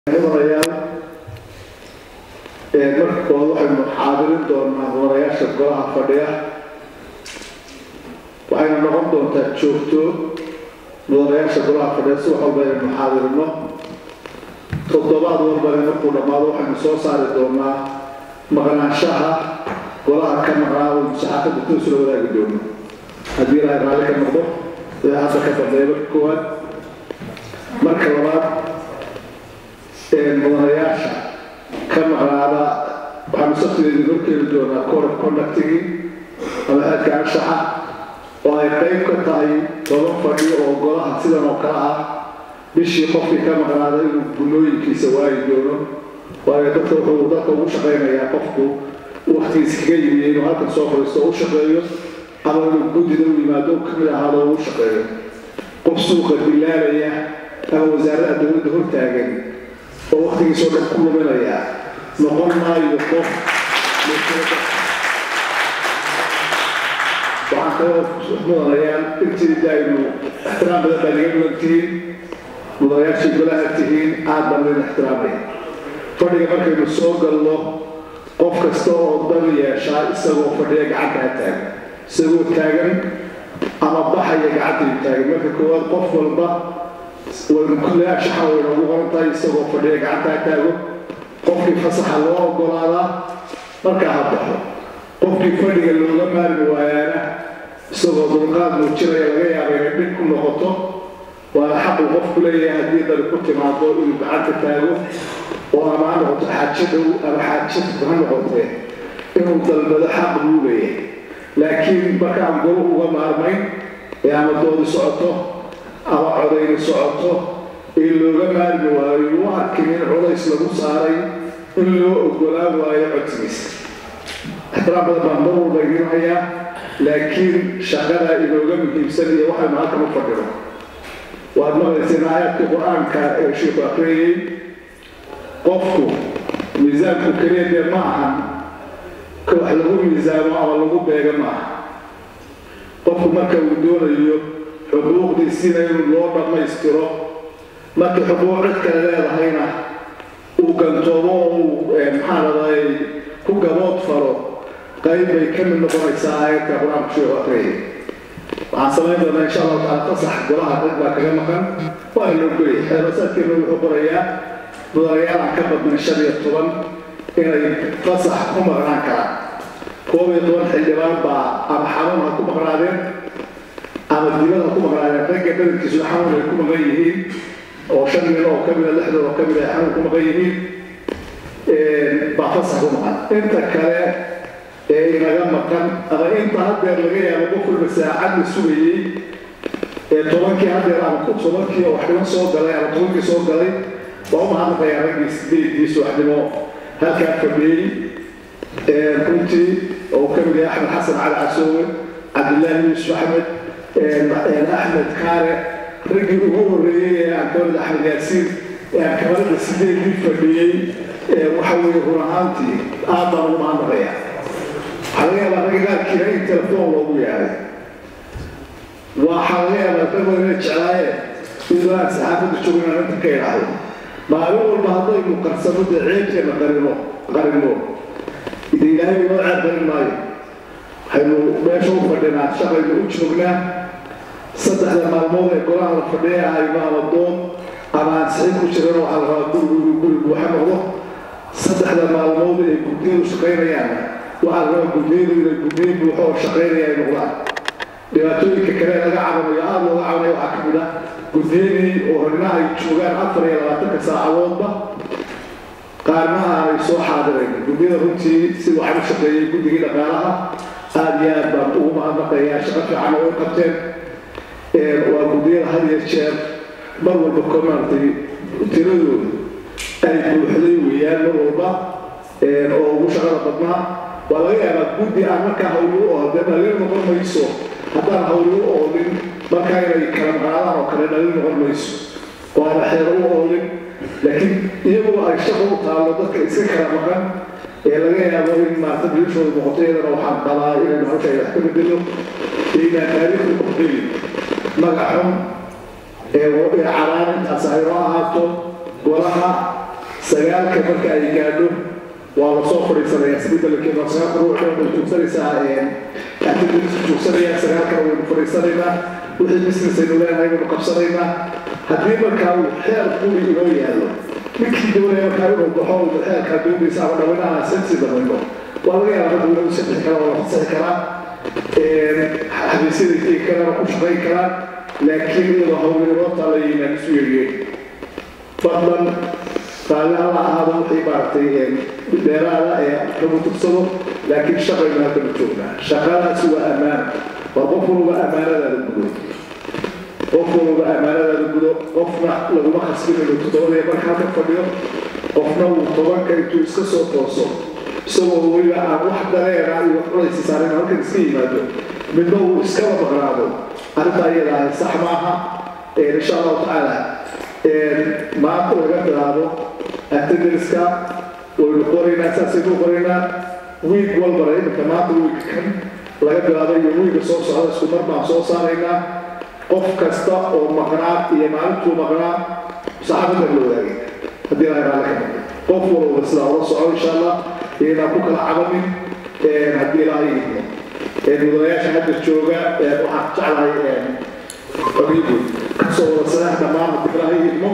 mudanayaal markood waxaynu xaadirin doonaa mudanayaasha golaha fadhiya waxayna noqon doontaa joogto mudanayaasha golaha fadhiya si wax walba aynu xaadirino toddobaad walbana markuu dhammaado waxaynu soo saari doonaa maqnaanshaha golaha ka maqnaa oo saxaafadda toosula wadaagi doono haddii ilaahay raalli ka noqdo ee hadda ka dambeeya marka koowaad marka labaad mudanayaasha ka maqnaada waxaanu saftigeedii horkeeni doonaa code of conductigii ama aadka anshaxa oo ay qayb ka tahay toban fadhiyo oo golaha sidan oo kale ah bishii qofkii ka maqnaada inuu gunooyinkiisa waayi doono waayo dadka wuxuu dadka ugu shaqaynayaa qofku waktigiis kaga yimi inuu halkan soo fadhiisto u shaqeeyo ama inuu guddida u yimaado kamid ahaado u shaqeeyo qof suuqa dilaalaya ama wasaaradda dowladda hortaagan oo waktigiisoo dhan ku luminaya noqon maayo qof waxaan kaloo mudanayaan intii daaynu ixtiraam badan baa naga mudan tihiin mudanayaashii golaha tihiin aad baan idin ixtiraamaya fadhiga markaynu soo galno qof kasta oo dan yeeshaa isagoo fadhiya gacantaa taagan isagoo taagan ama baxaya gacantayu taagan marka koowaad qof walba waynu kulle ashaxa wayna ugu qoran tahay isagoo fadhiya gacantaa taago qofkii fasaxa loo ogolaadaa markaa ha baxo qofkii fadhiga looga maarmi waayaana isagoo dulqaad muujinaya laga yaaba inay dhib ku noqoto waana xaqu qofku leeyahay haddii dali ku timaado inuu gacanta taago oo ama ha noqoto xaajo dhow ama xaajo ha noqotee inuu dalbado xaq buu leeyahay laakiin markaan golo uga maarmayn ee ama doodi socoto ama codayni socoto ee looga maarmi waayo u arkin in culays lagu saaray in loo ogolaan waayo codsigiisa ixtiraam badan baan mar walba idiin hayaa laakiin shaqada inooga muhiimsan iyo waxaynu halkan u fadhino waad maqlayseen aayaadka qur-aanka ee sheikhu akriyayey qofku miisaanku keliya dee ma ahan ka wax lagu miisaamo ama lagu beega ma aha qofku marka uu doonayo xuquuqdiisiina in loo dhammaystiro markii xuquuq cid kale leedahayna uu gantoomo oo uu maxaa ladahay ku gabood falo qayb bay ka mid noqonaysaa aayadka qur-aanku sheegu akriyay waxaan samayn doonaa insha allahu taala fasax golaha dad baa kaga maqan waa loo geliyay xeebasaadkeena wuxuu qorayaa mudanayaal aan ka badnayn shan iyo toban inay fasax ku maqnaan karaan koob iyo toban xildhibaan baa ama xanuun ha ku maqnaadeen ama dibad ha ku maqnaadeen ragga badankiisu xanuun ay ku maqan yihiin oo shan nin oo ka mida lixdan oo ka mida ay xanuun ku maqan yihiin baa fasax ku maqan inta kale ee inaga maqan ama inta haddeer laga yaabo qof walba saacad la sugayey ee tobankii haddeer ama tobankii oo waxdhiman soo galay ama tobankii soo galay waa u mahadnaqayaa raggii sideedii subaxnimo halkaa fadhiyey runtii oo ka mid yahay axmed xasan cali casoowe cabdillaahi yuusuf axmed axmed kaare raggii ugu horreeyey ee aan kamid axmed yaasiin ee aan kamarada sideedii fadhiyey waxa weeye run ahaantii aad baan ugu mahadnaqayaa waxaa laga yaabaa ragga qaarkiina in telefoon loogu yeeday waxaa laga yaabaa dad ina jeclaayeen iyadoo aan saxaafadda joogin aan inta ka idhaahdo maalin walba haddaynu qarsano dee ceebteena qarino qarino ide ilaahay inoo ceeb qarin maayo waxaynu meesha u fadhinaa shaqaynu u joognaa saddexda maalmood ee golaha la fadhiya aynu ama doon ama aan sixin ku jiran waxaa la rabaa gurigu guri buuxa noqdo saddexda maalmood ee guddiyadu shaqaynayaana waxaa la rabaa guddiyadu inay guddiyo buuxo oo shaqaynaya ay noqdaan dhibaatooyinka kale laga cabanayo aada looga cabanayo waxaa ka mid ah guddiyadii oo hornaha ay joogaan afar iyo labaatanka saacadoodba qaarna aanay soo xaadirayn guddiyada runtii si waxaan u shaqeeyey guddigii dhaqaalaha aada iyo aad baan ugu mahadnaqayaa shaqo fiican oo ay qabteen waa guddiyada had iyo jeer mar walba ko maaragtay tiradooda ay buuxday weeyaan mar walba oo ugu shaqada badnaa waa laga yaabaa guddi aan markaa hawli u oo dee dhalin noqon mayso haddaan hawli u oolin markaa inay kala maqaadaan oo kale dhalin noqon mayso waana xeero u oolin laakiin iyagoo ay shaqo u taallo dadka iska kala maqan ee laga yaabo in maarta bilishooda noqoto iyadana waxaan qabaa inaynu halkaa wax ka bedelo iyo inaan taariikhda ku gelin magaxun ee caraan intaas ay noo ahaato golaha sagaalka marka ay gaadho waa la soo fadhiisanaya isbedelkeeda sagaalka ruux way joogsanaysaa activities joogsanaya sagaalkana waynu fadhiisanaynaa wixii business aynu leenahay baynu qabsanaynaa haddii markaa uu xeer quri inoo yaallo ninkii doonaya markaa inuu baxo uu xeerkaa doonaysa ama dhawanaha sensi dhamayno waa laga yaabaa dad walagu sabixi karaa waa la fasaxi karaa xabiisyada tegi karaan ku shaqayn karaan laakiin iyadoo hawlgaroobta la yimaan isu yeeyey fadlan raalli alla ahaado wixii maaragtay dheeraada ee lagu tursado laakiin shaqaynu halkanu joognaa shaqadaasi waa ammaana war qof walba ammaanadaada gudo qof walba ammaanadaada gudo qofna laguma khasbin inuu toddobadii marka halka fadhiyo qofna uu tobanka intuu iska soo tooso isagoo weliba aan wax dareera iyo wax culaysi saarin halkan iska yimaado midna uu iskaba maqnaado arrinta iyada ahay sax maaha insha allahu tacaala maanta laga bilaabo attendanska waynu qoraynaa saasaynu qoraynaa wiig walbana iminka maanta wiig kan laga bilaabo iyo wiiga soo socda isku mar baan soo saaraynaa qof kasta oo maqnaa iyo maalintuu maqnaa saxaafadda la wadaagay haddii ilahay raalli ka noqdo qof walba sidaa ula soco insha allah inaan ku kala cabanin haddii ilaahay idmo mudanayaasha hadda jooga waxaan jeclahay xoriibu kasoo wada sadex dhammaan haddii ilaahay idmo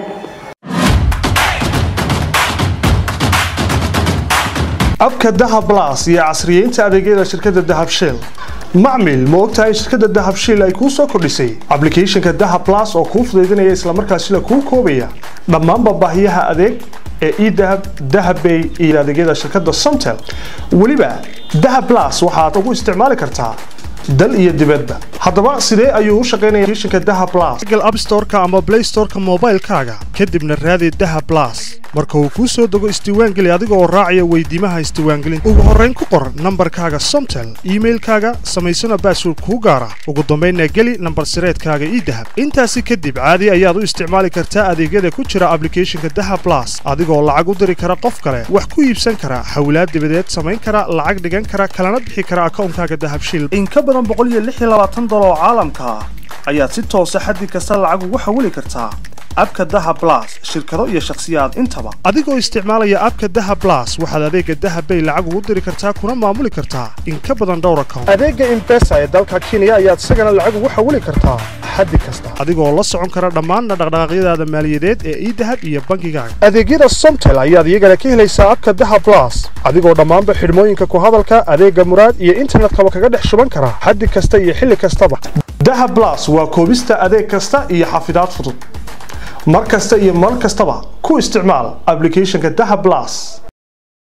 abka dahab blas iyo casriyeynta adeegyada shirkadda dahab shell macmil ma ogtahay shirkadda dahab shell ay kuu soo kordhisay ablicathonka dahab blas oo kuu fudaydinaya islamarkaasina kuu koobaya dhammaanba baahiyaha adeeg ee edahab dahabbay iyo adeegyada shirkadda somtel weliba dahab blas waxaad ugu isticmaali kartaa dal iyo dibadba haddaba sidee ayuu u shaqaynaya applicationka dahab blas google app store-ka ama play store-ka moobaylkaaga kadibna raadi dahab blas marka uu kuu soo dego isdiiwaangeli adiga oo raacaya weydiimaha isdiiwaangelinta ugu horrayn ku qor nambarkaaga somtel iimailkaaga samaysana baasword kuu gaara ugu dambaynna geli nambar sireedkaaga idahab intaasi kadib caadi ayaad u isticmaali kartaa adeegyada ku jira ablicathonka dahab blas adigoo lacag u diri kara qof kale wax ku iibsan kara hawlaad dibadeed samayn kara lacag dhigan kara kalana bixi kara akawnkaaga dahab shil in ka badan oo caalamka ah ayaad si toosa xaddi kasta lacag ugu xawili kartaa abka dahab blas shirkado iyo shakhsiyaad intaba adigoo isticmaalaya abka dahab blas waxaad adeega dahab bay lacag ugu diri kartaa kuna maamuli kartaa in ka badan dhowr account adeega imbesa ee dalka kenya ayaad isagana lacag ugu xawili kartaa xaddi kasta adigoo la socon kara dhammaan dhaqdhaqaaqyadaada maaliyadeed ee idahab iyo bangigaaga adeegyada somtel ayaad iyagana ka helaysaa abka dahab blas adigoo dhammaanba xidhmooyinka ku hadalka adeega muraad iyo internetkaba kaga dhex shuban kara xaddi kasta iyo xilli kastaba dahab blas waa koobista adeeg kasta iyo xafidaad fudud mar kasta iyo mar kastaba ku isticmaal ablicathonka dahab blas